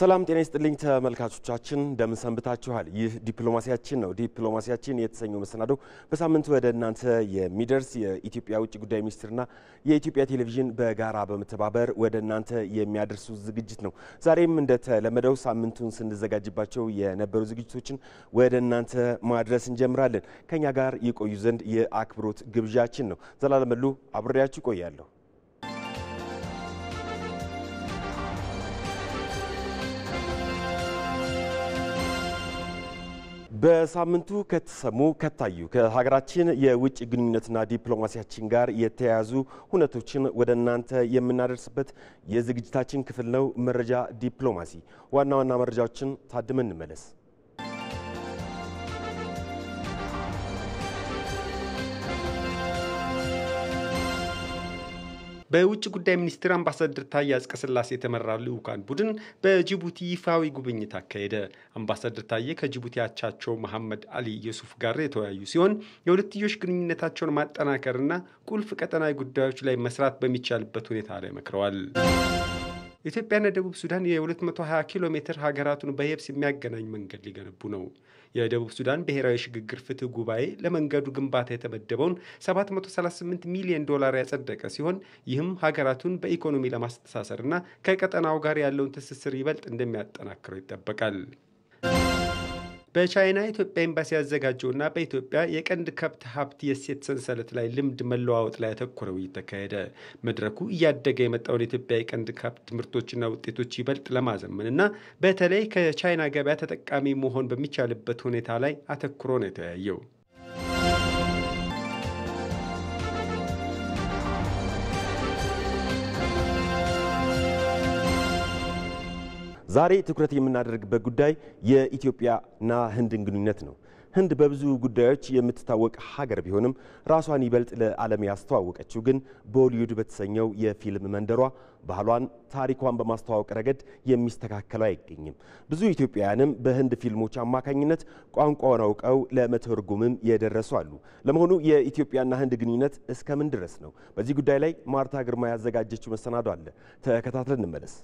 ሰላም ጤና ይስጥልኝ ተመልካቾቻችን፣ እንደምን ሰንብታችኋል? ይህ ዲፕሎማሲያችን ነው። ዲፕሎማሲያችን የተሰኘው መሰናዶ በሳምንቱ ወደ እናንተ የሚደርስ የኢትዮጵያ ውጭ ጉዳይ ሚኒስቴርና የኢትዮጵያ ቴሌቪዥን በጋራ በመተባበር ወደ እናንተ የሚያደርሱ ዝግጅት ነው። ዛሬም እንደተለመደው ሳምንቱን ስንዘጋጅባቸው የነበሩ ዝግጅቶችን ወደ እናንተ ማድረስ እንጀምራለን። ከኛ ጋር ይቆዩ ዘንድ የአክብሮት ግብዣችን ነው። ዘላለም መሉ አብሬያችሁ ቆያለሁ። በሳምንቱ ከተሰሙ ከታዩ ከሀገራችን የውጭ ግንኙነትና ዲፕሎማሲያችን ጋር የተያያዙ ሁነቶችን ወደ እናንተ የምናደርስበት የዝግጅታችን ክፍል ነው። መረጃ ዲፕሎማሲ። ዋና ዋና መረጃዎችን ታድመን እንመለስ። በውጭ ጉዳይ ሚኒስትር አምባሳደር ታዬ አጽቀሥላሴ የተመራ ልዑካን ቡድን በጅቡቲ ይፋዊ ጉብኝት አካሄደ። አምባሳደር ታዬ ከጅቡቲ አቻቸው መሐመድ አሊ የሱፍ ጋር የተወያዩ ሲሆን የሁለትዮሽ ግንኙነታቸውን ማጠናከርና ቁልፍ ቀጠናዊ ጉዳዮች ላይ መስራት በሚቻልበት ሁኔታ ላይ መክረዋል። ኢትዮጵያና ደቡብ ሱዳን የ220 ኪሎ ሜትር ሀገራቱን በየብስ የሚያገናኝ መንገድ ሊገነቡ ነው። የደቡብ ሱዳን ብሔራዊ ሽግግር ፍትህ ጉባኤ ለመንገዱ ግንባታ የተመደበውን 738 ሚሊዮን ዶላር ያጸደቀ ሲሆን ይህም ሀገራቱን በኢኮኖሚ ለማስተሳሰርና ከቀጠናው ጋር ያለውን ትስስር ይበልጥ እንደሚያጠናክረው ይጠበቃል። በቻይና የኢትዮጵያ ኤምባሲ ያዘጋጀውና በኢትዮጵያ የቀንድ ከብት ሀብት የእሴት ሰንሰለት ላይ ልምድ መለዋወጥ ላይ ያተኮረ ውይይት ተካሄደ። መድረኩ እያደገ የመጣውን የኢትዮጵያ የቀንድ ከብት ምርቶችና ውጤቶች ይበልጥ ለማዘመንና በተለይ ከቻይና ገበያ ተጠቃሚ መሆን በሚቻልበት ሁኔታ ላይ አተኩሮ ነው የተወያየው። ዛሬ ትኩረት የምናደርግበት ጉዳይ የኢትዮጵያና ህንድን ግንኙነት ነው። ህንድ በብዙ ጉዳዮች የምትታወቅ ሀገር ቢሆንም ራሷን ይበልጥ ለዓለም ያስተዋወቀችው ግን ቦሊውድ በተሰኘው የፊልም መንደሯ ባህሏን፣ ታሪኳን በማስተዋወቅ ረገድ የሚስተካከለው አይገኝም። ብዙ ኢትዮጵያውያንም በህንድ ፊልሞች አማካኝነት ቋንቋውን አውቀው ለመተርጎምም የደረሱ አሉ። ለመሆኑ የኢትዮጵያና ህንድ ግንኙነት እስከምን ድረስ ነው? በዚህ ጉዳይ ላይ ማርታ ግርማ ያዘጋጀችው መሰናዶ አለ። ተከታትለን እንመለስ።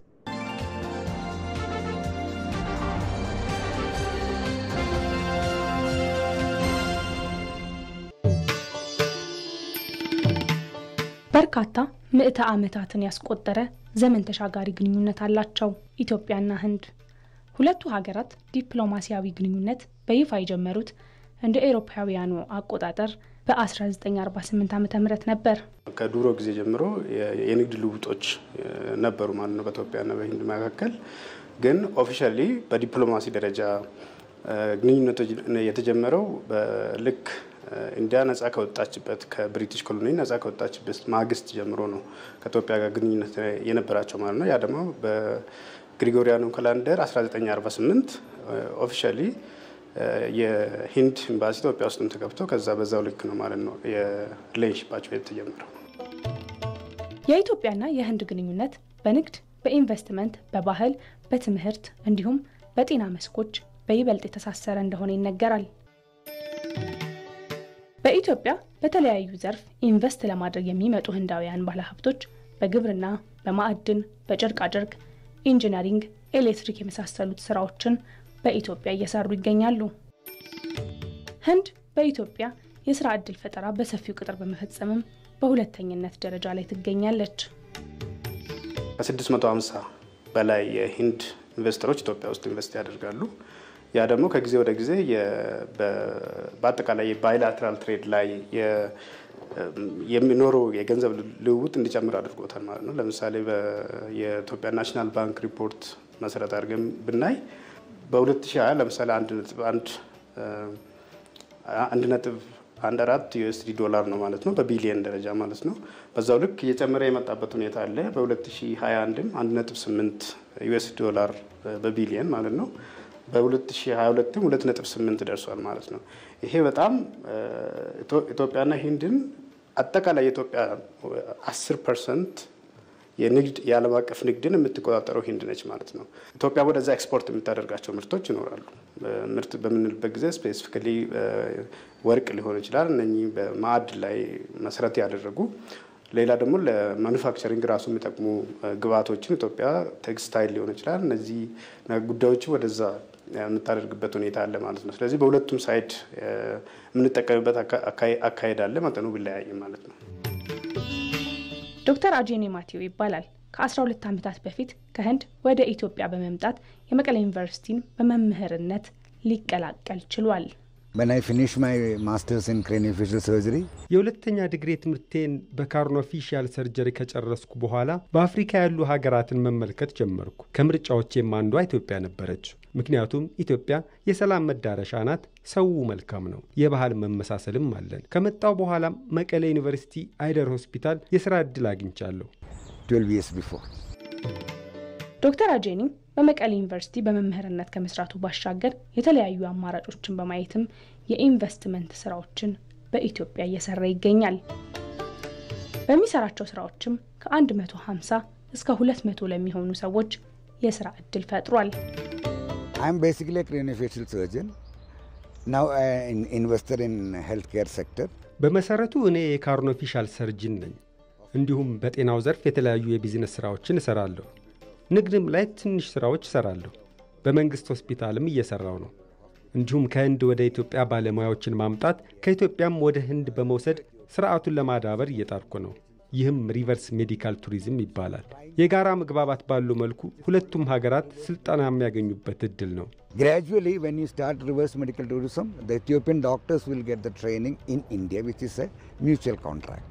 በርካታ ምዕተ ዓመታትን ያስቆጠረ ዘመን ተሻጋሪ ግንኙነት አላቸው ኢትዮጵያና ህንድ። ሁለቱ ሀገራት ዲፕሎማሲያዊ ግንኙነት በይፋ የጀመሩት እንደ ኤሮፓውያኑ አቆጣጠር በ1948 ዓ ም ነበር። ከድሮ ጊዜ ጀምሮ የንግድ ልውጦች ነበሩ ማለት ነው በኢትዮጵያና በህንድ መካከል። ግን ኦፊሻሊ በዲፕሎማሲ ደረጃ ግንኙነቱ የተጀመረው ልክ ኢንዲያ ነጻ ከወጣችበት ከብሪቲሽ ኮሎኒ ነጻ ከወጣችበት ማግስት ጀምሮ ነው ከኢትዮጵያ ጋር ግንኙነት የነበራቸው ማለት ነው። ያ ደግሞ በግሪጎሪያኑ ካላንደር 1948 ኦፊሻሊ የሂንድ ኤምባሲ ኢትዮጵያ ውስጥም ተገብቶ ከዛ በዛው ልክ ነው ማለት ነው የሪሌሽንሺፓቸው የተጀመረው። የኢትዮጵያና የህንድ ግንኙነት በንግድ፣ በኢንቨስትመንት፣ በባህል፣ በትምህርት እንዲሁም በጤና መስኮች በይበልጥ የተሳሰረ እንደሆነ ይነገራል። በኢትዮጵያ በተለያዩ ዘርፍ ኢንቨስት ለማድረግ የሚመጡ ህንዳውያን ባለሀብቶች በግብርና፣ በማዕድን፣ በጨርቃጨርቅ፣ ኢንጂነሪንግ፣ ኤሌክትሪክ የመሳሰሉት ስራዎችን በኢትዮጵያ እየሰሩ ይገኛሉ። ህንድ በኢትዮጵያ የስራ ዕድል ፈጠራ በሰፊው ቅጥር በመፈጸምም በሁለተኝነት ደረጃ ላይ ትገኛለች። ከ650 በላይ የሂንድ ኢንቨስተሮች ኢትዮጵያ ውስጥ ኢንቨስት ያደርጋሉ። ያ ደግሞ ከጊዜ ወደ ጊዜ በአጠቃላይ የባይላትራል ትሬድ ላይ የሚኖረው የገንዘብ ልውውጥ እንዲጨምር አድርጎታል ማለት ነው። ለምሳሌ የኢትዮጵያ ናሽናል ባንክ ሪፖርት መሰረት አድርገን ብናይ በ2020 ለምሳሌ አንድ ነጥብ አንድ አራት ዩኤስዲ ዶላር ነው ማለት ነው፣ በቢሊየን ደረጃ ማለት ነው። በዛው ልክ እየጨመረ የመጣበት ሁኔታ አለ። በ2021ም አንድ ነጥብ ስምንት ዩኤስዲ ዶላር በቢሊየን ማለት ነው በ2022 2.8 ደርሷል ማለት ነው። ይሄ በጣም ኢትዮጵያና ሂንድን አጠቃላይ የኢትዮጵያ 10 ፐርሰንት የንግድ የዓለም አቀፍ ንግድን የምትቆጣጠረው ሂንድ ነች ማለት ነው። ኢትዮጵያ ወደዛ ኤክስፖርት የምታደርጋቸው ምርቶች ይኖራሉ። ምርት በምንልበት ጊዜ ስፔሲፊካሊ ወርቅ ሊሆን ይችላል። እነኚህ በማዕድን ላይ መሰረት ያደረጉ ሌላ ደግሞ ለማኑፋክቸሪንግ ራሱ የሚጠቅሙ ግብአቶችን ኢትዮጵያ ቴክስታይል ሊሆን ይችላል። እነዚህ ጉዳዮችን ወደዛ የምታደርግበት ሁኔታ አለ ማለት ነው። ስለዚህ በሁለቱም ሳይድ የምንጠቀምበት አካሄድ አለ፣ መጠኑ ቢለያይም ማለት ነው። ዶክተር አጄኔ ማቴዎ ይባላል። ከ12 ዓመታት በፊት ከህንድ ወደ ኢትዮጵያ በመምጣት የመቀሌ ዩኒቨርሲቲን በመምህርነት ሊቀላቀል ችሏል። When I finished my master's in craniofacial surgery, የሁለተኛ ዲግሪ ትምህርቴን በካርኖፊሻል ሰርጀሪ ከጨረስኩ በኋላ በአፍሪካ ያሉ ሀገራትን መመልከት ጀመርኩ። ከምርጫዎቼም አንዷ ኢትዮጵያ ነበረች። ምክንያቱም ኢትዮጵያ የሰላም መዳረሻ ናት። ሰው መልካም ነው። የባህል መመሳሰልም አለን። ከመጣው በኋላም መቀሌ ዩኒቨርሲቲ አይደር ሆስፒታል የስራ ዕድል አግኝቻለሁ። 12 years before. ዶክተር አጄኒ በመቀሌ ዩኒቨርሲቲ በመምህርነት ከመስራቱ ባሻገር የተለያዩ አማራጮችን በማየትም የኢንቨስትመንት ስራዎችን በኢትዮጵያ እየሰራ ይገኛል። በሚሰራቸው ስራዎችም ከ150 እስከ 200 ለሚሆኑ ሰዎች የስራ እድል ፈጥሯል። I'm basically a craniofacial surgeon. Now I am investor in healthcare sector. በመሰረቱ እኔ የካርኖፊሻል ሰርጅን ነኝ። እንዲሁም በጤናው ዘርፍ የተለያዩ የቢዝነስ ስራዎችን እሰራለሁ። ንግድም ላይ ትንሽ ስራዎች እሰራለሁ። በመንግስት ሆስፒታልም እየሰራው ነው። እንዲሁም ከህንድ ወደ ኢትዮጵያ ባለሙያዎችን ማምጣት ከኢትዮጵያም ወደ ህንድ በመውሰድ ስርዓቱን ለማዳበር እየጣርኩ ነው። ይህም ሪቨርስ ሜዲካል ቱሪዝም ይባላል። የጋራ መግባባት ባለው መልኩ ሁለቱም ሀገራት ስልጠና የሚያገኙበት እድል ነው። Gradually, when you start reverse medical tourism, the Ethiopian doctors will get the training in India, which is a mutual contract.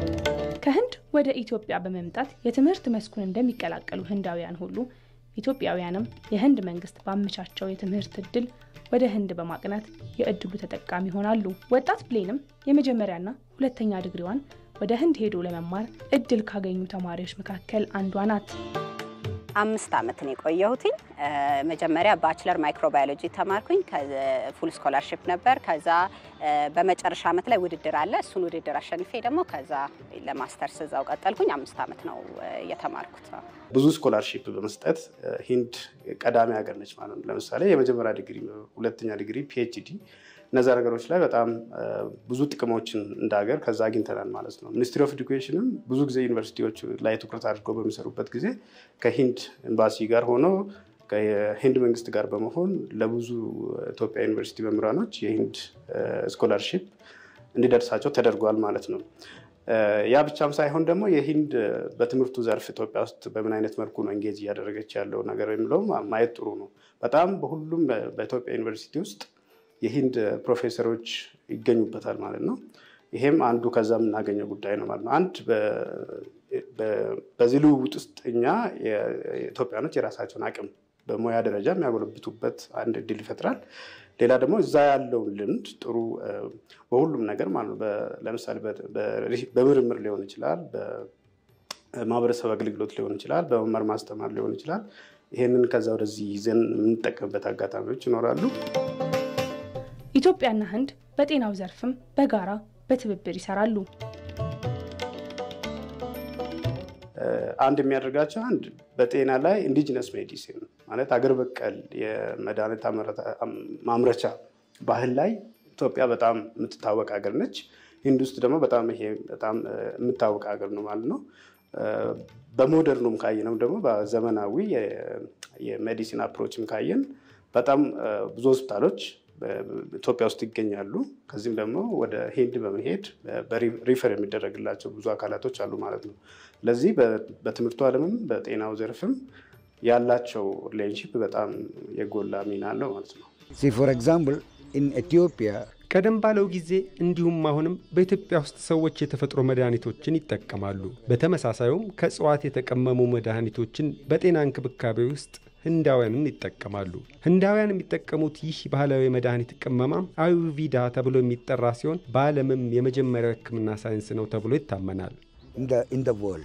ከህንድ ወደ ኢትዮጵያ በመምጣት የትምህርት መስኩን እንደሚቀላቀሉ ህንዳውያን ሁሉ ኢትዮጵያውያንም የህንድ መንግስት ባመቻቸው የትምህርት እድል ወደ ህንድ በማቅናት የእድሉ ተጠቃሚ ይሆናሉ። ወጣት ብሌንም የመጀመሪያና ሁለተኛ ዲግሪዋን ወደ ህንድ ሄዶ ለመማር እድል ካገኙ ተማሪዎች መካከል አንዷ ናት። አምስት ዓመት ነው የቆየሁትኝ። መጀመሪያ ባችለር ማይክሮባዮሎጂ ተማርኩኝ። ፉል ስኮላርሽፕ ነበር። ከዛ በመጨረሻ ዓመት ላይ ውድድር አለ። እሱን ውድድር አሸንፌ ደግሞ ከዛ ለማስተርስ እዛው ቀጠልኩኝ። አምስት ዓመት ነው የተማርኩት። ብዙ ስኮላርሺፕ በመስጠት ሂንድ ቀዳሚ ሀገር ነች ማለት ነው። ለምሳሌ የመጀመሪያ ዲግሪ፣ ሁለተኛ ዲግሪ፣ ፒኤችዲ እነዛ ነገሮች ላይ በጣም ብዙ ጥቅሞችን እንደ ሀገር ከዛ አግኝተናል ማለት ነው። ሚኒስትሪ ኦፍ ኤዱኬሽንም ብዙ ጊዜ ዩኒቨርሲቲዎች ላይ ትኩረት አድርገው በሚሰሩበት ጊዜ ከሂንድ ኤምባሲ ጋር ሆኖ ከሂንድ መንግስት ጋር በመሆን ለብዙ ኢትዮጵያ ዩኒቨርሲቲ መምህራኖች የሂንድ ስኮላርሺፕ እንዲደርሳቸው ተደርጓል ማለት ነው። ያ ብቻም ሳይሆን ደግሞ የሂንድ በትምህርቱ ዘርፍ ኢትዮጵያ ውስጥ በምን አይነት መልኩ ነው እንጌጅ እያደረገች ያለው ነገር የሚለው ማየት ጥሩ ነው። በጣም በሁሉም በኢትዮጵያ ዩኒቨርሲቲ ውስጥ የሂንድ ፕሮፌሰሮች ይገኙበታል ማለት ነው። ይሄም አንዱ ከዛ የምናገኘው ጉዳይ ነው ማለት ነው። አንድ በዚህ ልውውጥ ውስጥ እኛ ኢትዮጵያኖች የራሳቸውን አቅም በሙያ ደረጃ የሚያጎለብቱበት አንድ እድል ይፈጥራል። ሌላ ደግሞ እዛ ያለውን ልምድ ጥሩ በሁሉም ነገር ማለት ነው። ለምሳሌ በምርምር ሊሆን ይችላል፣ በማህበረሰብ አገልግሎት ሊሆን ይችላል፣ በመማር ማስተማር ሊሆን ይችላል። ይሄንን ከዛ ወደዚህ ይዘን የምንጠቀምበት አጋጣሚዎች ይኖራሉ። ኢትዮጵያና ህንድ በጤናው ዘርፍም በጋራ በትብብር ይሰራሉ። አንድ የሚያደርጋቸው አንድ በጤና ላይ ኢንዲጂነስ ሜዲሲን ማለት አገር በቀል የመድኃኒት ማምረቻ ባህል ላይ ኢትዮጵያ በጣም የምትታወቅ ሀገር ነች። ሂንድ ውስጥ ደግሞ በጣም ይሄ በጣም የምታወቅ ሀገር ነው ማለት ነው። በሞደርኑም ካየነው ደግሞ በዘመናዊ የሜዲሲን አፕሮችም ካየን በጣም ብዙ ሆስፒታሎች ኢትዮጵያ ውስጥ ይገኛሉ። ከዚህም ደግሞ ወደ ሂንድ በመሄድ ሪፈር የሚደረግላቸው ብዙ አካላቶች አሉ ማለት ነው። ስለዚህ በትምህርቱ ዓለምም በጤናው ዘርፍም ያላቸው ሪሌሽንሽፕ በጣም የጎላ ሚና አለው ማለት ነው። See, for example, in Ethiopia, ቀደም ባለው ጊዜ እንዲሁም አሁንም በኢትዮጵያ ውስጥ ሰዎች የተፈጥሮ መድኃኒቶችን ይጠቀማሉ። በተመሳሳዩም ከእጽዋት የተቀመሙ መድኃኒቶችን በጤና እንክብካቤ ውስጥ ህንዳውያንም ይጠቀማሉ። ህንዳውያን የሚጠቀሙት ይህ ባህላዊ መድኃኒት ቅመማ አዩርቪዳ ተብሎ የሚጠራ ሲሆን በዓለምም የመጀመሪያው ሕክምና ሳይንስ ነው ተብሎ ይታመናል። in the, in the world.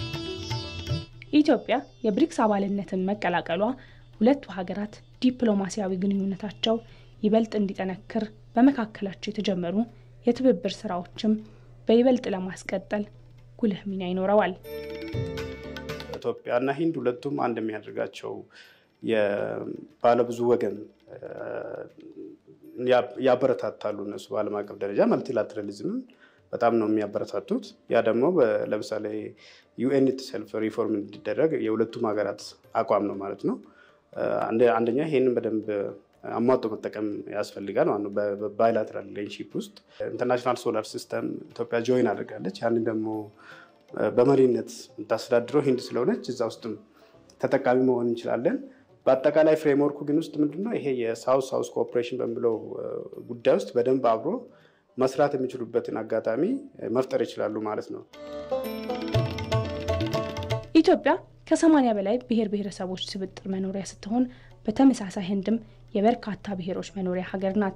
ኢትዮጵያ የብሪክስ አባልነትን መቀላቀሏ ሁለቱ ሀገራት ዲፕሎማሲያዊ ግንኙነታቸው ይበልጥ እንዲጠነክር በመካከላቸው የተጀመሩ የትብብር ስራዎችም በይበልጥ ለማስቀጠል ጉልህ ሚና ይኖረዋል። ኢትዮጵያና ሂንድ ሁለቱም አንድ የሚያደርጋቸው የባለብዙ ወገን ያበረታታሉ። እነሱ በዓለም አቀፍ ደረጃ መልቲላተራሊዝምን በጣም ነው የሚያበረታቱት። ያ ደግሞ ለምሳሌ ዩኤን ሰልፍ ሪፎርም እንዲደረግ የሁለቱም ሀገራት አቋም ነው ማለት ነው። አንደኛ ይሄንን በደንብ አሟጦ መጠቀም ያስፈልጋል ማለት ነው። በባይላተራል ሪሌሽንሺፕ ውስጥ ኢንተርናሽናል ሶላር ሲስተም ኢትዮጵያ ጆይን አድርጋለች። ያንን ደግሞ በመሪነት የምታስተዳድረው ሂንድ ስለሆነች እዛ ውስጥም ተጠቃሚ መሆን እንችላለን። በአጠቃላይ ፍሬምወርኩ ግን ውስጥ ምንድነው ይሄ የሳውስ ሳውስ ኮኦፕሬሽን በሚለው ጉዳይ ውስጥ በደንብ አብሮ መስራት የሚችሉበትን አጋጣሚ መፍጠር ይችላሉ ማለት ነው። ኢትዮጵያ ከሰማኒያ በላይ ብሔር ብሔረሰቦች ስብጥር መኖሪያ ስትሆን በተመሳሳይ ህንድም የበርካታ ብሔሮች መኖሪያ ሀገር ናት።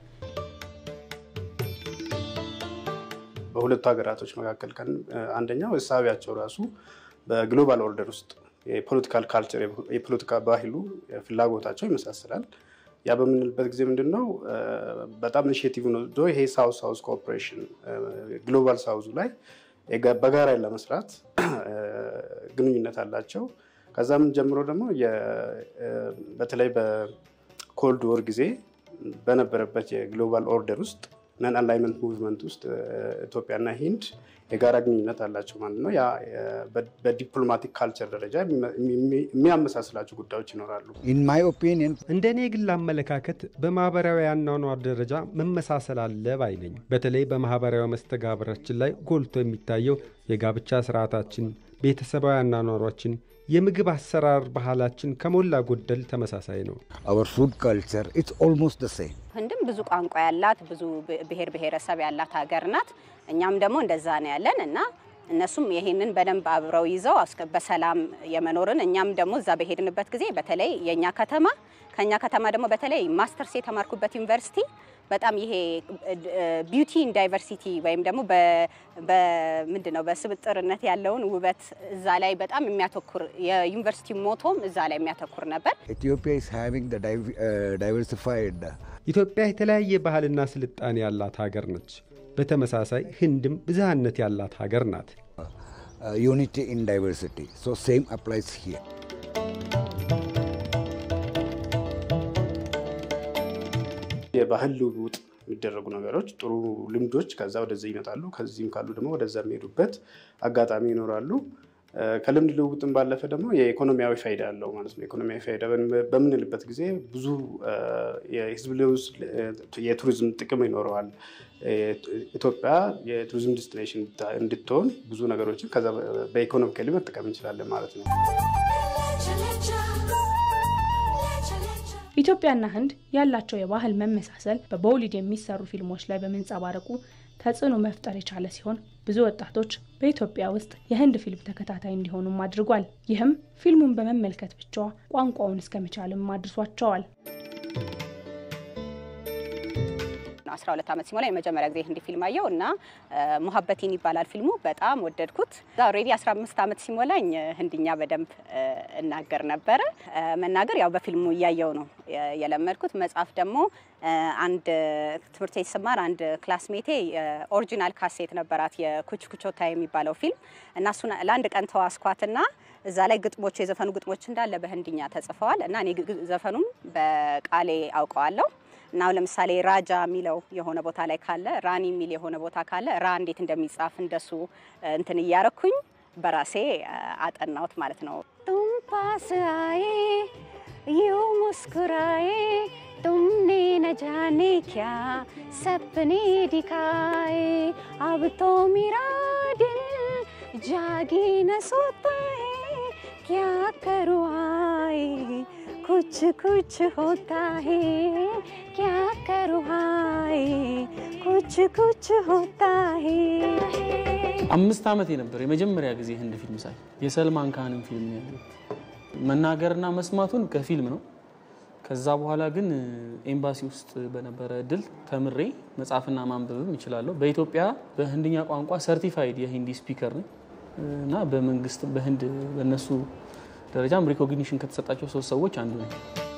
በሁለቱ ሀገራቶች መካከል ቀን አንደኛው እሳቢያቸው ራሱ በግሎባል ኦርደር ውስጥ የፖለቲካል ካልቸር የፖለቲካ ባህሉ ፍላጎታቸው ይመሳሰላል። ያ በምንልበት ጊዜ ምንድን ነው በጣም ኢኒሽቲቭ ነው ይሄ ሳውዝ ሳውዝ ኮኦፕሬሽን ግሎባል ሳውዙ ላይ በጋራ ለመስራት ግንኙነት አላቸው። ከዛም ጀምሮ ደግሞ በተለይ በኮልድ ወር ጊዜ በነበረበት የግሎባል ኦርደር ውስጥ ነን አላይመንት ሙቭመንት ውስጥ ኢትዮጵያና ሂንድ የጋራ ግንኙነት አላቸው ማለት ነው። ያ በዲፕሎማቲክ ካልቸር ደረጃ የሚያመሳስላቸው ጉዳዮች ይኖራሉ። In my opinion, እንደ እኔ ግል አመለካከት በማህበራዊ አኗኗር ደረጃ መመሳሰል አለ ባይ ነኝ። በተለይ በማህበራዊ መስተጋብራችን ላይ ጎልቶ የሚታየው የጋብቻ ስርዓታችን፣ ቤተሰባዊ አኗኗሯችን፣ የምግብ አሰራር ባህላችን ከሞላ ጎደል ተመሳሳይ ነው። our food culture, it's almost the same. ህንድም ብዙ ቋንቋ ያላት ብዙ ብሔር ብሔረሰብ ያላት ሀገር ናት። እኛም ደግሞ እንደዛ ነው ያለን እና እነሱም ይሄንን በደንብ አብረው ይዘው እስከ- በሰላም የመኖርን እኛም ደግሞ እዛ በሄድንበት ጊዜ በተለይ የእኛ ከተማ ከኛ ከተማ ደግሞ በተለይ ማስተርስ የተማርኩበት ዩኒቨርሲቲ በጣም ይሄ ቢዩቲ ኢን ዳይቨርሲቲ ወይም ደግሞ በምንድን ነው በስብጥርነት ያለውን ውበት እዛ ላይ በጣም የሚያተኩር የዩኒቨርሲቲ ሞቶም እዛ ላይ የሚያተኩር ነበር። Ethiopia is having the div- uh, diversified uh, ኢትዮጵያ የተለያየ ባህልና ስልጣኔ ያላት ሀገር ነች። በተመሳሳይ ህንድም ብዝሃነት ያላት ሀገር ናት። uh, unity in diversity. So same applies here. የባህል ልውውጥ የሚደረጉ ነገሮች ጥሩ ልምዶች ከዛ ወደዚህ ይመጣሉ። ከዚህም ካሉ ደግሞ ወደዛ የሚሄዱበት አጋጣሚ ይኖራሉ። እ፣ ከልምድ ልውውጥም ባለፈ ደግሞ የኢኮኖሚያዊ ፋይዳ አለው ማለት ነው። ኢኮኖሚያዊ ፋይዳ በምን- በምንልበት ጊዜ ብዙ እ፣ የህዝብ ልውስ የቱሪዝም ጥቅም ይኖረዋል። እ፣ ኢትዮጵያ የቱሪዝም ዲስቲኔሽን እንድትሆን ብዙ ነገሮችን ከዛ በኢኮኖሚካሊ መጠቀም እንችላለን ማለት ነው። ኢትዮጵያና ህንድ ያላቸው የባህል መመሳሰል በቦሊውድ የሚሰሩ ፊልሞች ላይ በመንጸባረቁ ተጽዕኖ መፍጠር የቻለ ሲሆን ብዙ ወጣቶች በኢትዮጵያ ውስጥ የህንድ ፊልም ተከታታይ እንዲሆኑም አድርጓል። ይህም ፊልሙን በመመልከት ብቻ ቋንቋውን እስከ መቻልም አድርሷቸዋል። 12 ዓመት ሲሞላ የመጀመሪያ ጊዜ ህንዲ ፊልም አየው እና ሙሀበቲን ይባላል ፊልሙ። በጣም ወደድኩት። እዛ ኦልሬዲ 15 ዓመት ሲሞላኝ ህንድኛ በደንብ እ፣ እናገር ነበረ። እ፣ መናገር ያው በፊልሙ እያየው ነው የ- የለመድኩት። መጽሐፍ ደግሞ እ፣ አንድ ትምህርት ቤት ስማር አንድ ክላስሜቴ ኦሪጂናል ካሴት ነበራት የኩች ኩቾታ የሚባለው ፊልም እና እሱን ለአንድ ቀን ተዋስኳትና እዛ ላይ ግጥሞች የዘፈኑ ግጥሞች እንዳለ በህንድኛ ተጽፈዋል እና እኔ ግ- ዘፈኑን በቃሌ አውቀዋለሁ። እና አሁን ለምሳሌ ራጃ የሚለው የሆነ ቦታ ላይ ካለ ራኒ የሚል የሆነ ቦታ ካለ ራ እንዴት እንደሚጻፍ እንደሱ እ፣ እንትን እያረኩኝ በራሴ እ፣ አጠናሁት ማለት ነው። ቱም ፓስ አዬ ዩ ሙስኩራዬ तुमने न जाने क्या सपने दिखाए अब तो मेरा दिल जागी न सोता है क्या करूँ आए कुछ कुछ होता है क्या करूँ आए कुछ कुछ होता है አምስት ዓመቴ ነበር የመጀመሪያ ጊዜ ህንድ ፊልም ሳይ የሰልማን ካህንን ፊልም ነው ያየሁት። መናገርና መስማቱን ከፊልም ነው። ከዛ በኋላ ግን ኤምባሲ ውስጥ በነበረ እድል ተምሬ መጻፍና ማንበብም እችላለሁ። በኢትዮጵያ በህንድኛ ቋንቋ ሰርቲፋይድ የሂንዲ ስፒከር ነኝ እና በመንግስት በህንድ በእነሱ ደረጃም ሪኮግኒሽን ከተሰጣቸው ሶስት ሰዎች አንዱ ነኝ።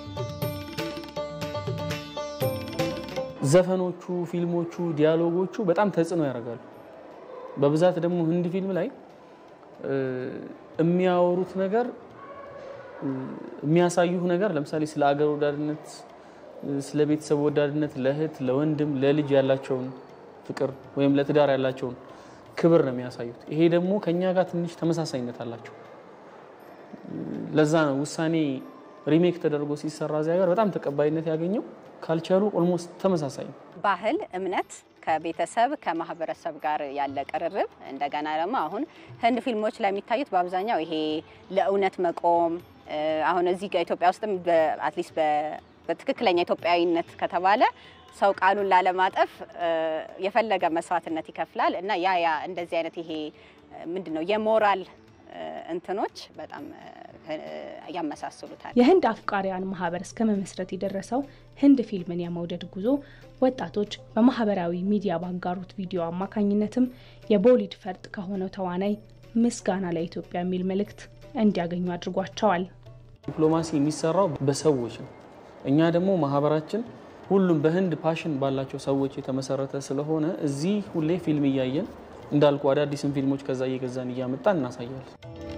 ዘፈኖቹ፣ ፊልሞቹ፣ ዲያሎጎቹ በጣም ተጽዕኖ ያደርጋሉ። በብዛት ደግሞ ህንድ ፊልም ላይ እ፣ የሚያወሩት ነገር እ፣ የሚያሳዩህ ነገር ለምሳሌ ስለ አገር ወዳድነት እ፣ ስለ ቤተሰብ ወዳድነት፣ ለእህት ለወንድም ለልጅ ያላቸውን ፍቅር ወይም ለትዳር ያላቸውን ክብር ነው የሚያሳዩት። ይሄ ደግሞ ከኛ ጋር ትንሽ ተመሳሳይነት አላቸው። ለዛ ነው ውሳኔ ሪሜክ ተደርጎ ሲሰራ እዚያ ጋር በጣም ተቀባይነት ያገኘው። ካልቸሩ ኦልሞስት ተመሳሳይ ነው። ባህል፣ እምነት ከቤተሰብ ከማህበረሰብ ጋር ያለ ቅርርብ እንደገና ደግሞ አሁን ህንድ ፊልሞች ላይ የሚታዩት በአብዛኛው ይሄ ለእውነት መቆም አሁን እዚህ ጋር ኢትዮጵያ ውስጥም አትሊስት በትክክለኛ ኢትዮጵያዊነት ከተባለ ሰው ቃሉን ላለማጠፍ የፈለገ መስዋዕትነት ይከፍላል እና ያ ያ እንደዚህ አይነት ይሄ ምንድን ነው የሞራል እንትኖች በጣም ያመሳስሉታል። የህንድ አፍቃሪያን ማህበር እስከ መመስረት የደረሰው ህንድ ፊልምን የመውደድ ጉዞ ወጣቶች በማህበራዊ ሚዲያ ባጋሩት ቪዲዮ አማካኝነትም የቦሊድ ፈርጥ ከሆነው ተዋናይ ምስጋና ለኢትዮጵያ የሚል መልእክት እንዲያገኙ አድርጓቸዋል። ዲፕሎማሲ የሚሰራው በሰዎች ነው። እኛ ደግሞ ማህበራችን ሁሉም በህንድ ፓሽን ባላቸው ሰዎች የተመሰረተ ስለሆነ እዚህ ሁሌ ፊልም እያየን እንዳልኩ አዳዲስን ፊልሞች ከዛ እየገዛን እያመጣን እናሳያለን።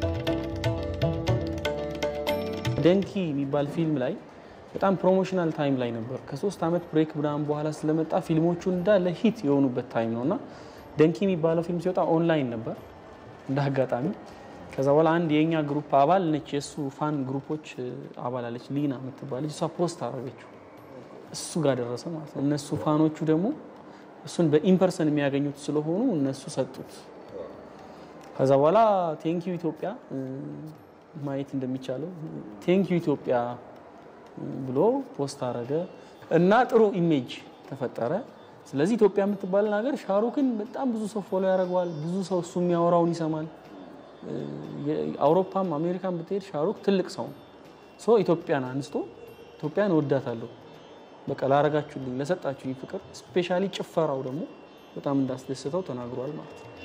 ደንኪ የሚባል ፊልም ላይ በጣም ፕሮሞሽናል ታይም ላይ ነበር። ከሶስት ዓመት ብሬክ ምናምን በኋላ ስለመጣ ፊልሞቹ እንዳለ ሂት የሆኑበት ታይም ነው እና ደንኪ የሚባለው ፊልም ሲወጣ ኦንላይን ነበር እንደ አጋጣሚ። ከዛ በኋላ አንድ የእኛ ግሩፕ አባል ነች፣ የእሱ ፋን ግሩፖች አባል አለች ሊና የምትባለች፣ እሷ ፖስት አደረገችው እሱ ጋር ደረሰ ማለት ነው። እነሱ ፋኖቹ ደግሞ እሱን በኢምፐርሰን የሚያገኙት ስለሆኑ እነሱ ሰጡት። ከዛ በኋላ ቴንኪዩ ኢትዮጵያ ማየት እንደሚቻለው ቴንኪዩ ኢትዮጵያ ብሎ ፖስት አረገ እና ጥሩ ኢሜጅ ተፈጠረ። ስለዚህ ኢትዮጵያ የምትባልን ሀገር ሻሩክን በጣም ብዙ ሰው ፎሎ ያደርገዋል። ብዙ ሰው እሱ የሚያወራውን ይሰማል። አውሮፓም አሜሪካን ብትሄድ ሻሩክ ትልቅ ሰው ነው። ሶ ኢትዮጵያን አንስቶ ኢትዮጵያን እወዳታለሁ በቃ ላረጋችሁልኝ ለሰጣችሁኝ ፍቅር ስፔሻሊ ጭፈራው ደግሞ በጣም እንዳስደስተው ተናግሯል ማለት ነው።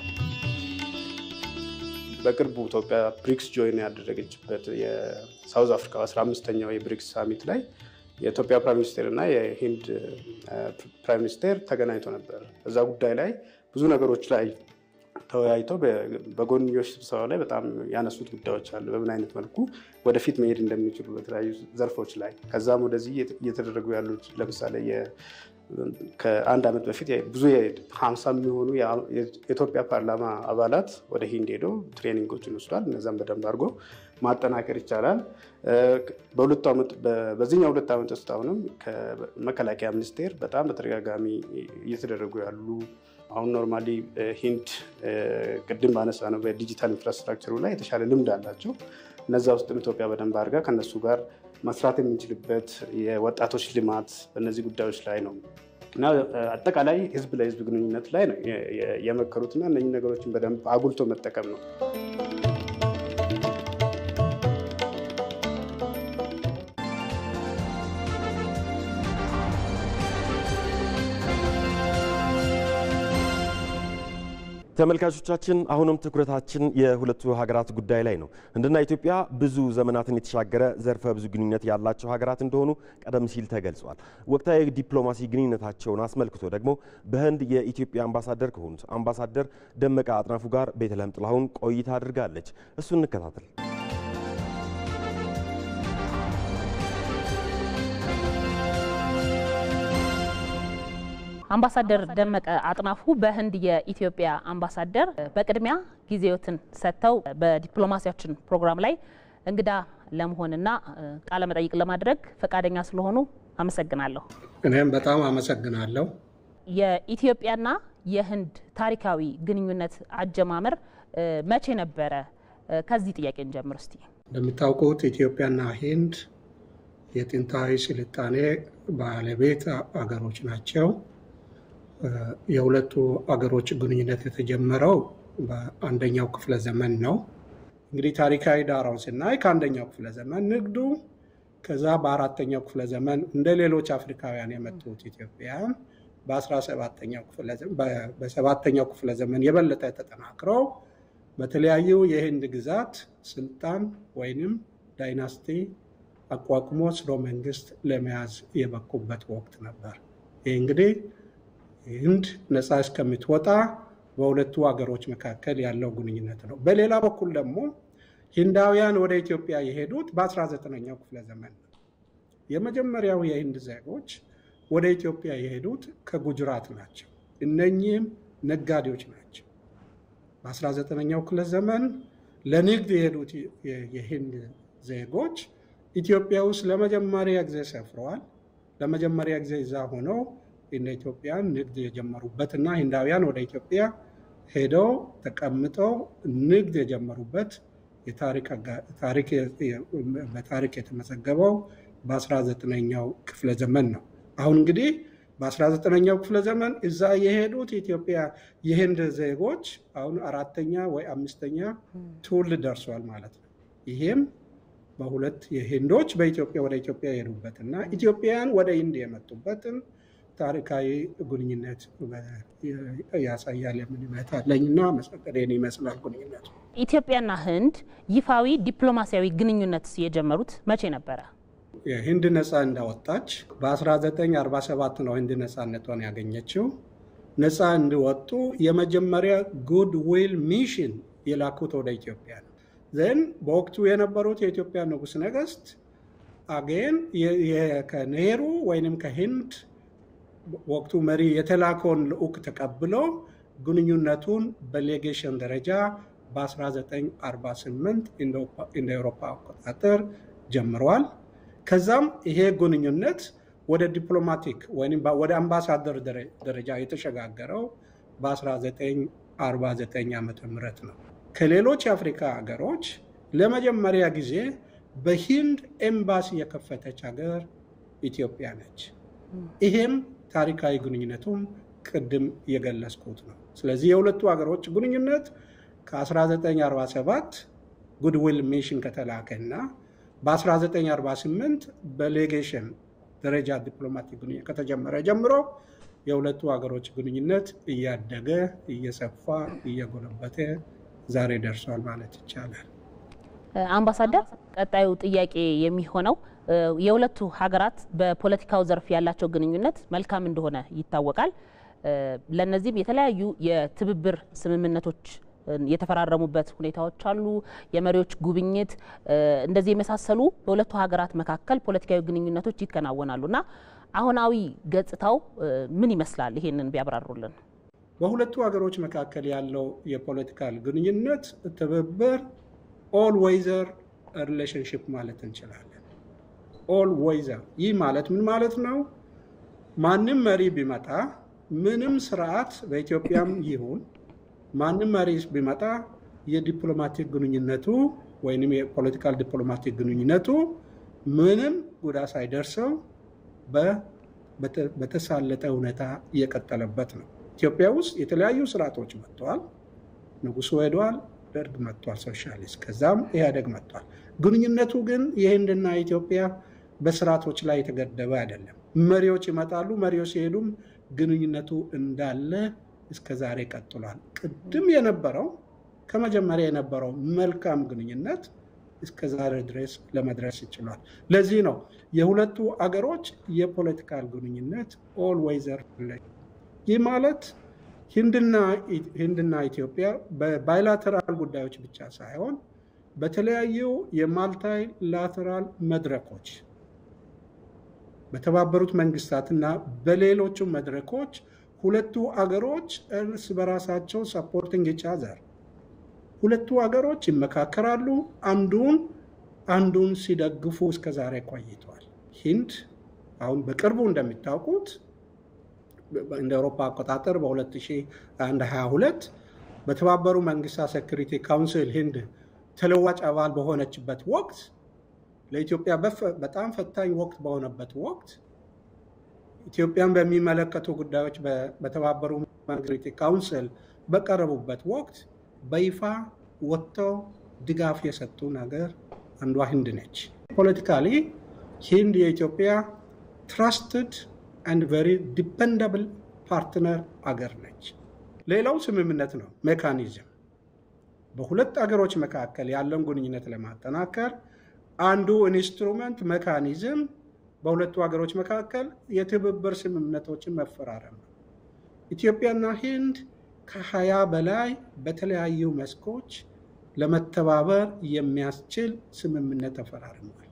በቅርቡ ኢትዮጵያ ብሪክስ ጆይን ያደረገችበት የሳውዝ አፍሪካ 15ኛው የብሪክስ ሳሚት ላይ የኢትዮጵያ ፕራይም ሚኒስቴር እና የሂንድ ፕራይም ሚኒስቴር ተገናኝቶ ነበር። እዛ ጉዳይ ላይ ብዙ ነገሮች ላይ ተወያይተው በጎንዮሽ ስብሰባ ላይ በጣም ያነሱት ጉዳዮች አሉ። በምን አይነት መልኩ ወደፊት መሄድ እንደሚችሉ በተለያዩ ዘርፎች ላይ ከዛም ወደዚህ እየተደረጉ ያሉት ለምሳሌ ከአንድ ዓመት በፊት ብዙ ሀምሳ የሚሆኑ የኢትዮጵያ ፓርላማ አባላት ወደ ሂንድ ሄደው ትሬኒንጎችን ወስዷል። እነዛም በደንብ አድርጎ ማጠናከር ይቻላል። በሁለቱ ዓመት በዚህኛው ሁለት ዓመት ውስጥ አሁንም ከመከላከያ ሚኒስቴር በጣም በተደጋጋሚ እየተደረጉ ያሉ አሁን ኖርማሊ ሂንድ ቅድም ባነሳ ነው በዲጂታል ኢንፍራስትራክቸሩ ላይ የተሻለ ልምድ አላቸው። እነዛ ውስጥም ኢትዮጵያ በደንብ አድርጋ ከነሱ ጋር መስራት የምንችልበት የወጣቶች ልማት በእነዚህ ጉዳዮች ላይ ነው እና አጠቃላይ ህዝብ ለህዝብ ግንኙነት ላይ ነው የመከሩትና እነዚህ ነገሮችን በደንብ አጉልቶ መጠቀም ነው። ተመልካቾቻችን አሁንም ትኩረታችን የሁለቱ ሀገራት ጉዳይ ላይ ነው። ህንድና ኢትዮጵያ ብዙ ዘመናትን የተሻገረ ዘርፈ ብዙ ግንኙነት ያላቸው ሀገራት እንደሆኑ ቀደም ሲል ተገልጿል። ወቅታዊ ዲፕሎማሲ ግንኙነታቸውን አስመልክቶ ደግሞ በህንድ የኢትዮጵያ አምባሳደር ከሆኑት አምባሳደር ደመቀ አጥናፉ ጋር ቤተልሔም ጥላሁን ቆይታ አድርጋለች። እሱን እንከታተል። አምባሳደር ደመቀ አጥናፉ በህንድ የኢትዮጵያ አምባሳደር፣ በቅድሚያ ጊዜዎትን ሰጥተው በዲፕሎማሲያችን ፕሮግራም ላይ እንግዳ ለመሆንና ቃለ መጠይቅ ለማድረግ ፈቃደኛ ስለሆኑ አመሰግናለሁ። እኔም በጣም አመሰግናለሁ። የኢትዮጵያና የህንድ ታሪካዊ ግንኙነት አጀማመር መቼ ነበረ? ከዚህ ጥያቄ እንጀምር እስቲ። እንደሚታወቁት ኢትዮጵያና ህንድ የጥንታዊ ስልጣኔ ባለቤት አገሮች ናቸው። የሁለቱ አገሮች ግንኙነት የተጀመረው በአንደኛው ክፍለ ዘመን ነው። እንግዲህ ታሪካዊ ዳራውን ስናይ ከአንደኛው ክፍለ ዘመን ንግዱ፣ ከዛ በአራተኛው ክፍለ ዘመን እንደ ሌሎች አፍሪካውያን የመጡት ኢትዮጵያውያን በሰባተኛው ክፍለ ዘመን የበለጠ ተጠናክረው በተለያዩ የህንድ ግዛት ስልጣን ወይንም ዳይናስቲ አቋቁሞ ስርወ መንግስት ለመያዝ የበቁበት ወቅት ነበር። ይህ እንግዲህ ህንድ ነፃ እስከምትወጣ በሁለቱ ሀገሮች መካከል ያለው ግንኙነት ነው። በሌላ በኩል ደግሞ ሂንዳውያን ወደ ኢትዮጵያ የሄዱት በ19ኛው ክፍለ ዘመን ነው። የመጀመሪያው የህንድ ዜጎች ወደ ኢትዮጵያ የሄዱት ከጉጅራት ናቸው። እነኚህም ነጋዴዎች ናቸው። በ19ኛው ክፍለ ዘመን ለንግድ የሄዱት የህንድ ዜጎች ኢትዮጵያ ውስጥ ለመጀመሪያ ጊዜ ሰፍረዋል። ለመጀመሪያ ጊዜ እዛ ሆነው እንደ ኢትዮጵያን ንግድ የጀመሩበት እና ህንዳውያን ወደ ኢትዮጵያ ሄደው ተቀምጠው ንግድ የጀመሩበት በታሪክ የተመዘገበው በ19ኛው ክፍለ ዘመን ነው። አሁን እንግዲህ በ19ኛው ክፍለ ዘመን እዛ የሄዱት ኢትዮጵያ የህንድ ዜጎች አሁን አራተኛ ወይ አምስተኛ ትውልድ ደርሷል ማለት ነው። ይሄም በሁለት የህንዶች በኢትዮጵያ ወደ ኢትዮጵያ የሄዱበትና ኢትዮጵያውያን ወደ ህንድ የመጡበትን ታሪካዊ ግንኙነት ያሳያል የሚል እምነት አለኝና መሰቀዴን ይመስላል ግንኙነቱ። ኢትዮጵያና ህንድ ይፋዊ ዲፕሎማሲያዊ ግንኙነት የጀመሩት መቼ ነበረ? ህንድ ነፃ እንዳወጣች በ1947 ነው ህንድ ነፃነቷን ያገኘችው። ነፃ እንዲወጡ የመጀመሪያ ጉድ ዊል ሚሽን የላኩት ወደ ኢትዮጵያ ነው። ዘን በወቅቱ የነበሩት የኢትዮጵያ ንጉሥ ነገስት አጌን ከኔሩ ወይንም ከህንድ ወቅቱ መሪ የተላከውን ልዑክ ተቀብሎ ግንኙነቱን በሌጌሽን ደረጃ በ1948 እንደ አውሮፓ አቆጣጠር ጀምረዋል። ከዛም ይሄ ግንኙነት ወደ ዲፕሎማቲክ ወይም ወደ አምባሳደር ደረጃ የተሸጋገረው በ1949 ዓ ም ነው። ከሌሎች የአፍሪካ ሀገሮች ለመጀመሪያ ጊዜ በሂንድ ኤምባሲ የከፈተች ሀገር ኢትዮጵያ ነች። ይሄም ታሪካዊ ግንኙነቱም ቅድም የገለጽኩት ነው። ስለዚህ የሁለቱ ሀገሮች ግንኙነት ከ1947 ጉድዊል ሚሽን ከተላከና በ1948 በሌጌሽን ደረጃ ዲፕሎማቲክ ግንኙነት ከተጀመረ ጀምሮ የሁለቱ ሀገሮች ግንኙነት እያደገ እየሰፋ እየጎለበተ ዛሬ ደርሷል ማለት ይቻላል። አምባሳደር፣ ቀጣዩ ጥያቄ የሚሆነው የሁለቱ ሀገራት በፖለቲካው ዘርፍ ያላቸው ግንኙነት መልካም እንደሆነ ይታወቃል። ለእነዚህም የተለያዩ የትብብር ስምምነቶች የተፈራረሙበት ሁኔታዎች አሉ። የመሪዎች ጉብኝት፣ እንደዚህ የመሳሰሉ በሁለቱ ሀገራት መካከል ፖለቲካዊ ግንኙነቶች ይከናወናሉ እና አሁናዊ ገጽታው ምን ይመስላል? ይሄንን ቢያብራሩልን። በሁለቱ ሀገሮች መካከል ያለው የፖለቲካል ግንኙነት ትብብር ኦል ዌይዘር ሪሌሽንሽፕ ማለት እንችላለን። ኦል ዌይዘር ይህ ማለት ምን ማለት ነው? ማንም መሪ ቢመጣ ምንም ስርዓት በኢትዮጵያም ይሁን ማንም መሪ ቢመጣ የዲፕሎማቲክ ግንኙነቱ ወይም የፖለቲካል ዲፕሎማቲክ ግንኙነቱ ምንም ጉዳት ሳይደርሰው በተሳለጠ ሁኔታ እየቀጠለበት ነው። ኢትዮጵያ ውስጥ የተለያዩ ስርዓቶች መጥተዋል። ንጉሱ ሄደዋል፣ ደርግ መጥቷል፣ ሶሻሊስት፣ ከዛም ኢህአዴግ መጥቷል። ግንኙነቱ ግን የህንድና ኢትዮጵያ በስርዓቶች ላይ የተገደበ አይደለም። መሪዎች ይመጣሉ፣ መሪዎች ሲሄዱም ግንኙነቱ እንዳለ እስከ ዛሬ ቀጥሏል። ቅድም የነበረው ከመጀመሪያ የነበረው መልካም ግንኙነት እስከ ዛሬ ድረስ ለመድረስ ይችሏል። ለዚህ ነው የሁለቱ አገሮች የፖለቲካል ግንኙነት ኦል ዌይዘር ይህ ማለት ህንድና ኢትዮጵያ በባይላተራል ጉዳዮች ብቻ ሳይሆን በተለያዩ የማልታይ ላተራል መድረኮች በተባበሩት መንግስታትና በሌሎቹ መድረኮች ሁለቱ አገሮች እርስ በራሳቸው ሰፖርቲንግ ኢች አዘር ሁለቱ ሀገሮች ይመካከራሉ። አንዱን አንዱን ሲደግፉ እስከ ዛሬ ቆይተዋል። ሂንድ አሁን በቅርቡ እንደሚታውቁት እንደ አውሮፓ አቆጣጠር በ2022 በተባበሩ መንግስታት ሴኩሪቲ ካውንስል ሂንድ ተለዋጭ አባል በሆነችበት ወቅት ለኢትዮጵያ በጣም ፈታኝ ወቅት በሆነበት ወቅት ኢትዮጵያን በሚመለከቱ ጉዳዮች በተባበሩ መንግስታት ካውንስል በቀረቡበት ወቅት በይፋ ወጥተው ድጋፍ የሰጡን ሀገር አንዷ ህንድ ነች። ፖለቲካሊ ሂንድ የኢትዮጵያ ትራስትድ አንድ ቨሪ ዲፐንደብል ፓርትነር አገር ነች። ሌላው ስምምነት ነው፣ ሜካኒዝም በሁለት አገሮች መካከል ያለውን ግንኙነት ለማጠናከር አንዱ ኢንስትሩመንት ሜካኒዝም በሁለቱ ሀገሮች መካከል የትብብር ስምምነቶችን መፈራረም ነው። ኢትዮጵያና ሂንድ ከሀያ በላይ በተለያዩ መስኮች ለመተባበር የሚያስችል ስምምነት ተፈራርመዋል።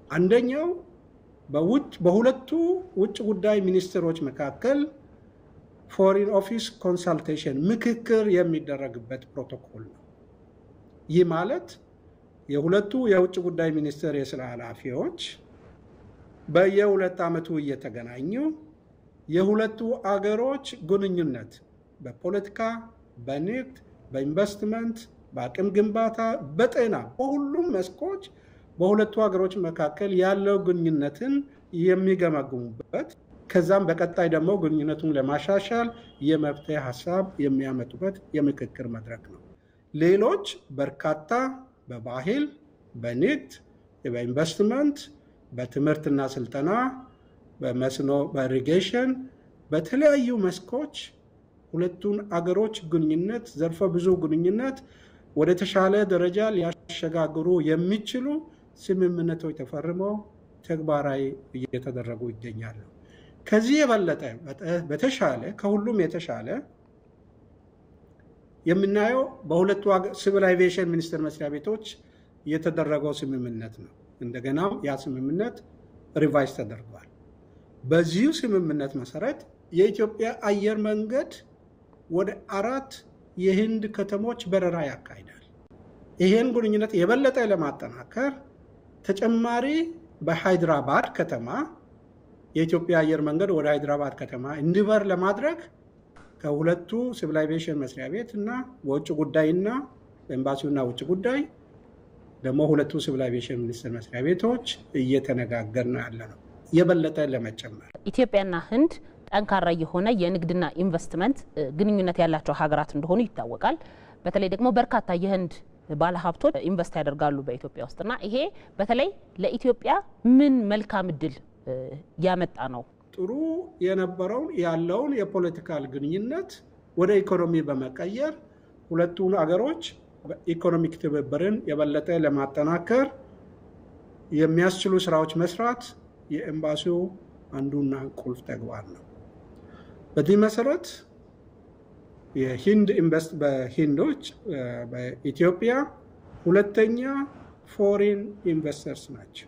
አንደኛው በሁለቱ ውጭ ጉዳይ ሚኒስትሮች መካከል ፎሪን ኦፊስ ኮንሳልቴሽን ምክክር የሚደረግበት ፕሮቶኮል ነው። ይህ ማለት የሁለቱ የውጭ ጉዳይ ሚኒስቴር የስራ ኃላፊዎች በየሁለት ዓመቱ እየተገናኙ የሁለቱ አገሮች ግንኙነት በፖለቲካ፣ በንግድ፣ በኢንቨስትመንት፣ በአቅም ግንባታ፣ በጤና፣ በሁሉም መስኮች በሁለቱ ሀገሮች መካከል ያለው ግንኙነትን የሚገመግሙበት ከዛም በቀጣይ ደግሞ ግንኙነቱን ለማሻሻል የመፍትሄ ሀሳብ የሚያመጡበት የምክክር መድረክ ነው። ሌሎች በርካታ በባህል፣ በንግድ፣ በኢንቨስትመንት፣ በትምህርትና ስልጠና፣ በመስኖ፣ በኢሪጌሽን በተለያዩ መስኮች ሁለቱን አገሮች ግንኙነት ዘርፈ ብዙ ግንኙነት ወደ ተሻለ ደረጃ ሊያሸጋግሩ የሚችሉ ስምምነቶች ተፈርመው ተግባራዊ እየተደረጉ ይገኛሉ። ከዚህ የበለጠ በተሻለ ከሁሉም የተሻለ የምናየው በሁለቱ ሲቪል አቪዬሽን ሚኒስቴር መስሪያ ቤቶች የተደረገው ስምምነት ነው። እንደገናም ያ ስምምነት ሪቫይዝ ተደርጓል። በዚሁ ስምምነት መሰረት የኢትዮጵያ አየር መንገድ ወደ አራት የህንድ ከተሞች በረራ ያካሂዳል። ይህን ግንኙነት የበለጠ ለማጠናከር ተጨማሪ በሃይድራባድ ከተማ የኢትዮጵያ አየር መንገድ ወደ ሃይድራባድ ከተማ እንዲበር ለማድረግ ከሁለቱ ሲቪል አቪዬሽን መስሪያ ቤት እና በውጭ ጉዳይና በኤምባሲውና ውጭ ጉዳይ ደግሞ ሁለቱ ሲቪል አቪዬሽን ሚኒስቴር መስሪያ ቤቶች እየተነጋገርን ያለ ነው የበለጠ ለመጨመር ኢትዮጵያና ህንድ ጠንካራ የሆነ የንግድና ኢንቨስትመንት ግንኙነት ያላቸው ሀገራት እንደሆኑ ይታወቃል። በተለይ ደግሞ በርካታ የህንድ ባለሀብቶች ኢንቨስት ያደርጋሉ በኢትዮጵያ ውስጥና ይሄ በተለይ ለኢትዮጵያ ምን መልካም እድል ያመጣ ነው? ጥሩ የነበረውን ያለውን የፖለቲካል ግንኙነት ወደ ኢኮኖሚ በመቀየር ሁለቱን አገሮች በኢኮኖሚክ ትብብርን የበለጠ ለማጠናከር የሚያስችሉ ስራዎች መስራት የኤምባሲው አንዱና ቁልፍ ተግባር ነው። በዚህ መሰረት የሂንድ ኢንቨስት በሂንዶች በኢትዮጵያ ሁለተኛ ፎሬን ኢንቨስተርስ ናቸው።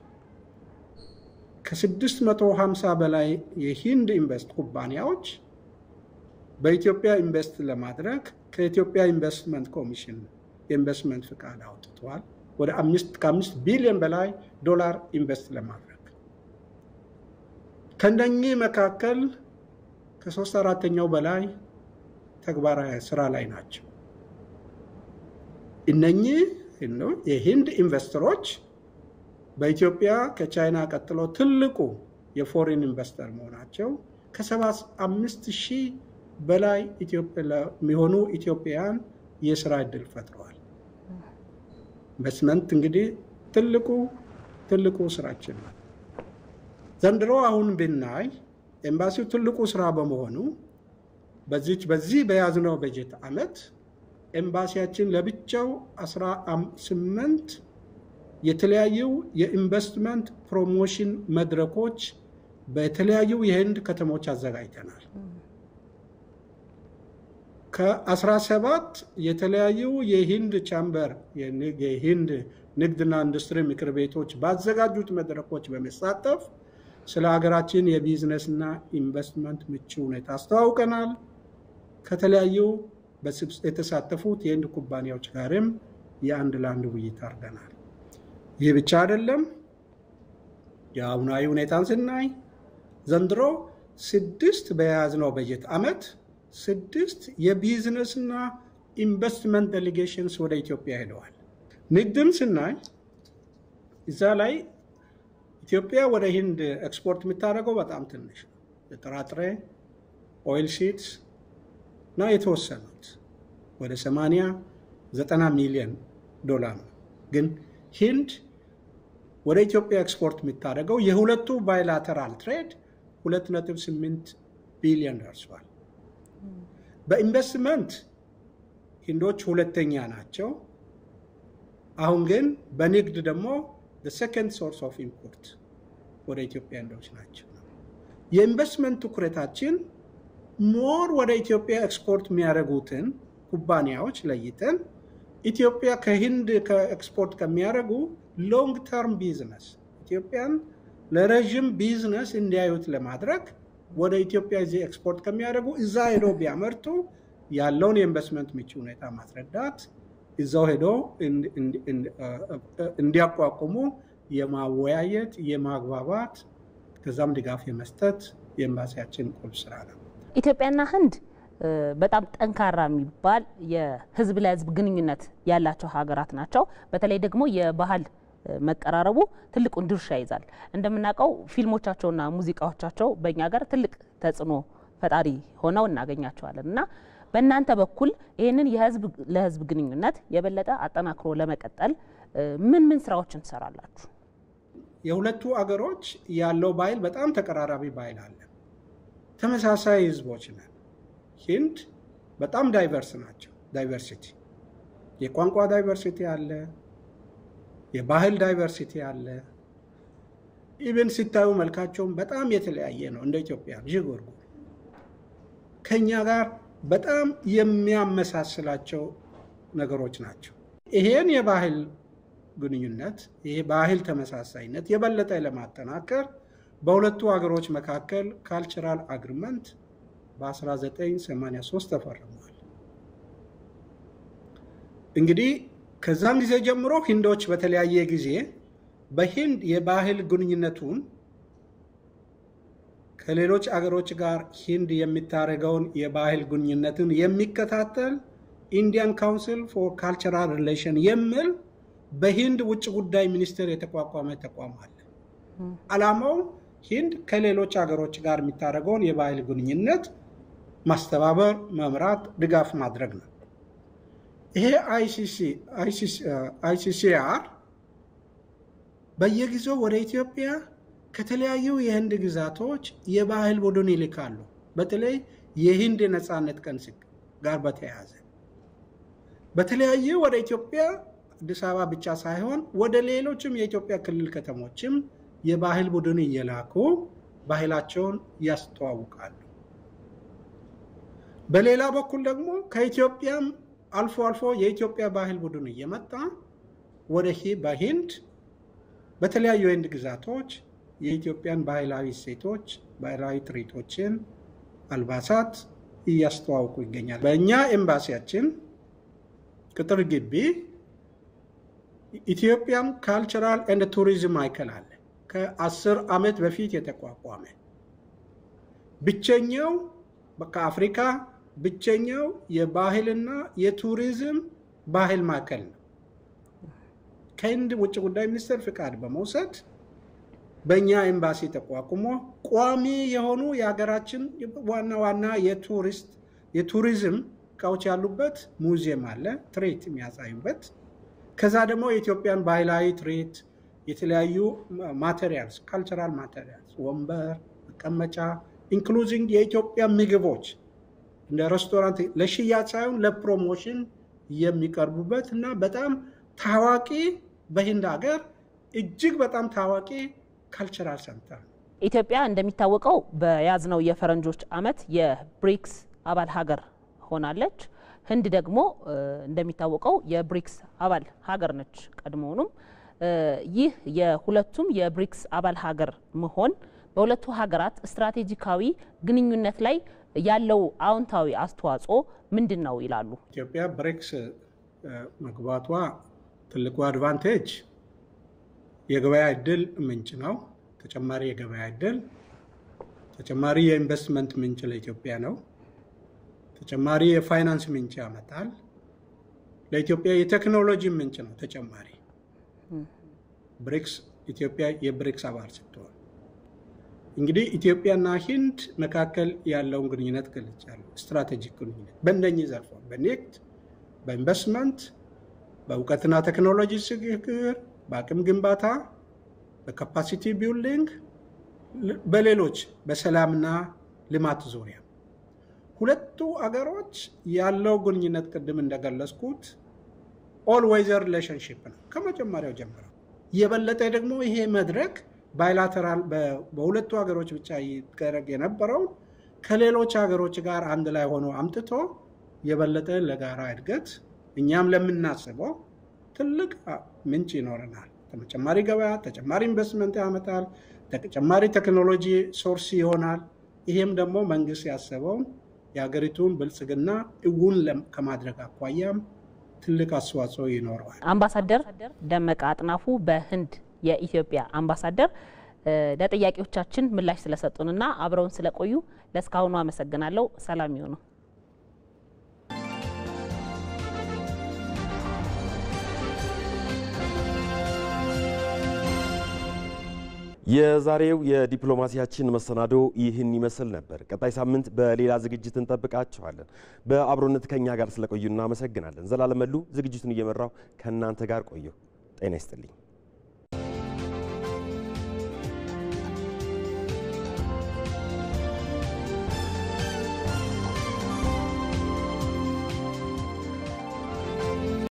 ከ650 በላይ የሂንድ ኢንቨስት ኩባንያዎች በኢትዮጵያ ኢንቨስት ለማድረግ ከኢትዮጵያ ኢንቨስትመንት ኮሚሽን የኢንቨስትመንት ፍቃድ አውጥተዋል። ወደ ከአምስት ቢሊዮን በላይ ዶላር ኢንቨስት ለማድረግ ከእነኚህ መካከል ከሶስት አራተኛው በላይ ተግባራዊ ስራ ላይ ናቸው። እነኚህ የሂንድ ኢንቨስተሮች በኢትዮጵያ ከቻይና ቀጥሎ ትልቁ የፎሬን ኢንቨስተር መሆናቸው ከሰባ አምስት ሺህ በላይ የሚሆኑ ኢትዮጵያውያን የስራ እድል ፈጥረዋል። ኢንቨስትመንት እንግዲህ ትልቁ ትልቁ ስራችን ነው። ዘንድሮ አሁን ብናይ ኤምባሲው ትልቁ ስራ በመሆኑ በዚች በዚህ በያዝነው በጀት ዓመት ኤምባሲያችን ለብቻው 18 የተለያዩ የኢንቨስትመንት ፕሮሞሽን መድረኮች በተለያዩ የህንድ ከተሞች አዘጋጅተናል። ከ17 የተለያዩ የሂንድ ቻምበር የሂንድ ንግድና ኢንዱስትሪ ምክር ቤቶች ባዘጋጁት መድረኮች በመሳተፍ ስለ ሀገራችን የቢዝነስና ኢንቨስትመንት ምቹ ሁኔታ አስተዋውቀናል። ከተለያዩ የተሳተፉት የህንድ ኩባንያዎች ጋርም የአንድ ለአንድ ውይይት አድርገናል። ይህ ብቻ አይደለም። የአሁናዊ ሁኔታን ስናይ ዘንድሮ ስድስት በያዝነው በጀት ዓመት ስድስት የቢዝነስና ኢንቨስትመንት ዴሌጌሽንስ ወደ ኢትዮጵያ ሄደዋል። ንግድም ስናይ እዛ ላይ ኢትዮጵያ ወደ ሂንድ ኤክስፖርት የምታደርገው በጣም ትንሽ ነው። የጥራጥሬ ኦይል ሲድስ እና የተወሰኑት ወደ 80 90 ሚሊዮን ዶላር ነው። ግን ሂንድ ወደ ኢትዮጵያ ኤክስፖርት የምታደርገው የሁለቱ ባይላተራል ትሬድ 2.8 ቢሊዮን ደርሷል። በኢንቨስትመንት ሂንዶች ሁለተኛ ናቸው። አሁን ግን በንግድ ደግሞ ሰከንድ ሶርስ ኦፍ ኢምፖርት ወደ ኢትዮጵያ ህንዶች ናቸው። የኢንቨስትመንት ትኩረታችን ሞር ወደ ኢትዮጵያ ኤክስፖርት የሚያደርጉትን ኩባንያዎች ለይተን ኢትዮጵያ ከህንድ ከኤክስፖርት ከሚያደርጉ ሎንግ ተርም ቢዝነስ ኢትዮጵያን ለረዥም ቢዝነስ እንዲያዩት ለማድረግ ወደ ኢትዮጵያ እዚህ ኤክስፖርት ከሚያደርጉ እዛ ሄዶ ቢያመርቱ ያለውን የኢንቨስትመንት ምቹ ሁኔታ ማስረዳት እዛው ሄዶ እንዲያቋቁሙ የማወያየት የማግባባት ከዛም ድጋፍ የመስጠት የኤምባሲያችን ቁልፍ ስራ ነው። ኢትዮጵያና ህንድ በጣም ጠንካራ የሚባል የህዝብ ለህዝብ ግንኙነት ያላቸው ሀገራት ናቸው። በተለይ ደግሞ የባህል መቀራረቡ ትልቁን ድርሻ ይዛል። እንደምናውቀው ፊልሞቻቸውና ሙዚቃዎቻቸው በእኛ ጋር ትልቅ ተጽዕኖ ፈጣሪ ሆነው እናገኛቸዋለን እና በእናንተ በኩል ይህንን የህዝብ ለህዝብ ግንኙነት የበለጠ አጠናክሮ ለመቀጠል ምን ምን ስራዎችን ትሰራላችሁ? የሁለቱ አገሮች ያለው ባህል በጣም ተቀራራቢ ባህል አለ። ተመሳሳይ ህዝቦች ነን። ሂንድ በጣም ዳይቨርስ ናቸው። ዳይቨርሲቲ የቋንቋ ዳይቨርሲቲ አለ፣ የባህል ዳይቨርሲቲ አለ። ኢቨን ሲታዩ መልካቸውም በጣም የተለያየ ነው። እንደ ኢትዮጵያ ዥጎርጎ ከኛ ጋር በጣም የሚያመሳስላቸው ነገሮች ናቸው። ይሄን የባህል ግንኙነት ይሄ ባህል ተመሳሳይነት የበለጠ ለማጠናከር በሁለቱ ሀገሮች መካከል ካልቸራል አግሪመንት በ1983 ተፈርሟል። እንግዲህ ከዛም ጊዜ ጀምሮ ሂንዶች በተለያየ ጊዜ በሂንድ የባህል ግንኙነቱን ከሌሎች አገሮች ጋር ሂንድ የሚታደርገውን የባህል ግንኙነትን የሚከታተል ኢንዲያን ካውንስል ፎር ካልቸራል ሪሌሽን የሚል በሂንድ ውጭ ጉዳይ ሚኒስቴር የተቋቋመ ተቋም አለ። ዓላማው ሂንድ ከሌሎች ሀገሮች ጋር የሚታደርገውን የባህል ግንኙነት ማስተባበር፣ መምራት፣ ድጋፍ ማድረግ ነው። ይሄ አይሲሲአር በየጊዜው ወደ ኢትዮጵያ ከተለያዩ የህንድ ግዛቶች የባህል ቡድን ይልካሉ። በተለይ የሂንድ የነፃነት ቀን ጋር በተያያዘ በተለያዩ ወደ ኢትዮጵያ አዲስ አበባ ብቻ ሳይሆን ወደ ሌሎችም የኢትዮጵያ ክልል ከተሞችም የባህል ቡድን እየላኩ ባህላቸውን ያስተዋውቃሉ። በሌላ በኩል ደግሞ ከኢትዮጵያም አልፎ አልፎ የኢትዮጵያ ባህል ቡድን እየመጣ ወደ በሂንድ በተለያዩ የህንድ ግዛቶች የኢትዮጵያን ባህላዊ እሴቶች፣ ባህላዊ ትርኢቶችን፣ አልባሳት እያስተዋውቁ ይገኛል። በእኛ ኤምባሲያችን ቅጥር ግቢ ኢትዮጵያን ካልቸራል ኤንድ ቱሪዝም ማዕከል አለ። ከአስር ዓመት በፊት የተቋቋመ ብቸኛው ከአፍሪካ ብቸኛው የባህልና የቱሪዝም ባህል ማዕከል ነው። ከህንድ ውጭ ጉዳይ ሚኒስቴር ፍቃድ በመውሰድ በእኛ ኤምባሲ ተቋቁሞ ቋሚ የሆኑ የሀገራችን ዋና ዋና የቱሪስት የቱሪዝም እቃዎች ያሉበት ሙዚየም አለ፣ ትርኢት የሚያሳዩበት። ከዛ ደግሞ የኢትዮጵያን ባህላዊ ትርኢት፣ የተለያዩ ማቴሪያልስ ካልቸራል ማቴሪያልስ፣ ወንበር፣ መቀመጫ ኢንክሉዚንግ የኢትዮጵያ ምግቦች እንደ ሬስቶራንት ለሽያጭ ሳይሆን ለፕሮሞሽን የሚቀርቡበት እና በጣም ታዋቂ በሂንድ ሀገር እጅግ በጣም ታዋቂ ካልቸራል ሰንተር ነው። ኢትዮጵያ እንደሚታወቀው በያዝነው የፈረንጆች ዓመት የብሪክስ አባል ሀገር ሆናለች። ህንድ ደግሞ እንደሚታወቀው የብሪክስ አባል ሀገር ነች። ቀድሞውኑም ይህ የሁለቱም የብሪክስ አባል ሀገር መሆን በሁለቱ ሀገራት ስትራቴጂካዊ ግንኙነት ላይ ያለው አዎንታዊ አስተዋጽኦ ምንድን ነው ይላሉ? ኢትዮጵያ ብሪክስ መግባቷ ትልቁ አድቫንቴጅ የገበያ እድል ምንጭ ነው። ተጨማሪ የገበያ እድል፣ ተጨማሪ የኢንቨስትመንት ምንጭ ለኢትዮጵያ ነው። ተጨማሪ የፋይናንስ ምንጭ ያመጣል። ለኢትዮጵያ የቴክኖሎጂ ምንጭ ነው። ተጨማሪ ብሪክስ ኢትዮጵያ የብሪክስ አባል ስትሆን እንግዲህ ኢትዮጵያና ሂንድ መካከል ያለውን ግንኙነት ገልጫለሁ። ስትራቴጂክ ግንኙነት በእነኚህ ዘርፎች በንግድ፣ በኢንቨስትመንት፣ በእውቀትና ቴክኖሎጂ ሽግግር፣ በአቅም ግንባታ፣ በካፓሲቲ ቢልዲንግ፣ በሌሎች በሰላምና ልማት ዙሪያ ሁለቱ አገሮች ያለው ግንኙነት ቅድም እንደገለጽኩት ኦል ዌዘር ሪሌሽንሽፕ ነው ከመጀመሪያው ጀምረው። የበለጠ ደግሞ ይሄ መድረክ ባይላተራል በሁለቱ ሀገሮች ብቻ ይደረግ የነበረው ከሌሎች ሀገሮች ጋር አንድ ላይ ሆኖ አምጥቶ የበለጠ ለጋራ እድገት እኛም ለምናስበው ትልቅ ምንጭ ይኖረናል። ተጨማሪ ገበያ፣ ተጨማሪ ኢንቨስትመንት ያመጣል፣ ተጨማሪ ቴክኖሎጂ ሶርስ ይሆናል። ይሄም ደግሞ መንግስት ያሰበውን የሀገሪቱን ብልጽግና እውን ከማድረግ አኳያም ትልቅ አስተዋጽኦ ይኖረዋል። አምባሳደር ደመቀ አጥናፉ በህንድ የኢትዮጵያ አምባሳደር ለጥያቄዎቻችን ምላሽ ስለሰጡንና አብረውን ስለቆዩ ለእስካሁኑ አመሰግናለሁ። ሰላም ይሁኑ። የዛሬው የዲፕሎማሲያችን መሰናዶ ይህን ይመስል ነበር። ቀጣይ ሳምንት በሌላ ዝግጅት እንጠብቃችኋለን። በአብሮነት ከኛ ጋር ስለቆዩ እናመሰግናለን። ዘላለም መሉ ዝግጅቱን እየመራው ከእናንተ ጋር ቆየሁ። ጤና ይስጥልኝ።